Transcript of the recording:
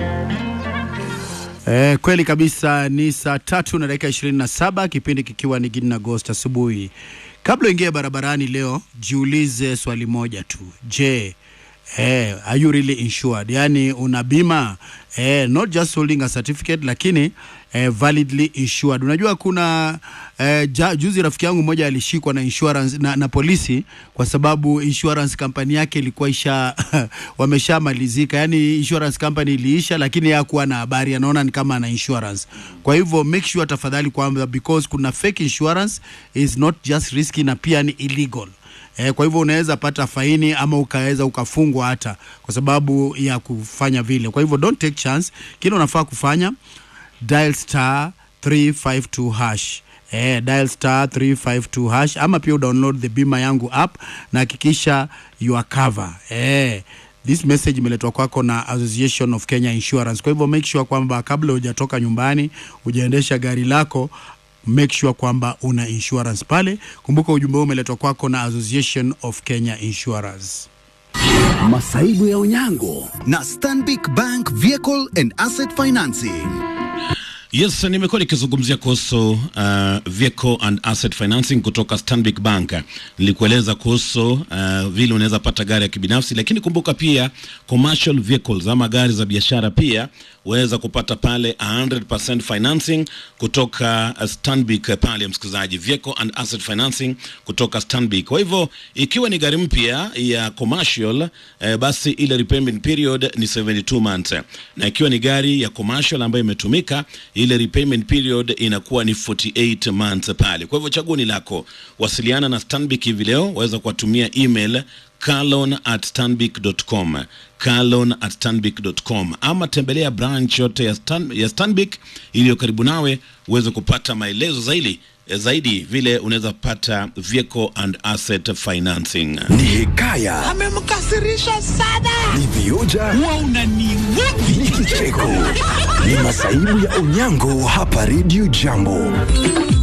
Eh, kweli kabisa ni saa tatu na dakika ishirini na saba kipindi kikiwa ni Gidi na Ghost asubuhi. Kabla uingie barabarani leo, jiulize swali moja tu. Je, eh, are you really insured? Yaani una bima eh, not just holding a certificate lakini eh, validly insured. Unajua kuna eh, ja, juzi rafiki yangu mmoja alishikwa na insurance na, na polisi kwa sababu insurance company yake ilikuwa isha wameshamalizika, yani insurance company iliisha, lakini hakuwa na habari, anaona ni kama ana insurance. Kwa hivyo make sure tafadhali kwamba because kuna fake insurance is not just risky na pia ni illegal. Eh, kwa hivyo unaweza pata faini ama ukaweza ukafungwa hata kwa sababu ya kufanya vile. Kwa hivyo don't take chance. Kile unafaa kufanya dial star 352 hash eh, dial star 352 hash ama pia download the bima yangu app na hakikisha you are cover eh. This message imeletwa kwako na Association of Kenya Insurance. Kwa hivyo make sure kwamba kabla hujatoka nyumbani, hujaendesha gari lako make sure kwamba una insurance pale. Kumbuka ujumbe huu umeletwa kwako na Association of Kenya Insurance. Masaibu ya Onyango na Stanbic Bank Vehicle and Asset Financing. Yes, nimekuwa nikizungumzia kuhusu uh, vehicle and asset financing kutoka Stanbic Bank. Nilikueleza kuhusu uh, vile unaweza pata gari ya kibinafsi, lakini kumbuka pia commercial vehicles ama gari za biashara pia waweza kupata pale 100% financing kutoka uh, Stanbic uh, pale, msikilizaji, vehicle and asset financing kutoka Stanbic. Kwa hivyo ikiwa ni gari mpya ya commercial uh, basi ile repayment period ni 72 months, na ikiwa ni gari ya commercial ambayo imetumika ile repayment period inakuwa ni 48 months pale. Kwa hivyo chaguo ni lako. Wasiliana na Stanbic hivi leo, waweza kuwatumia email carlon at stanbic.com carlon at stanbic.com ama tembelea branch yote ya, Stan, ya Stanbic iliyo karibu nawe uweze kupata maelezo zaidi zaidi vile unaweza pata vehicle and asset financing. Ni hekaya, amemkasirisha sana. ni vioja, Huwa unaniudhi. ni kicheko, ni masaibu ya Onyango hapa Radio Jambo.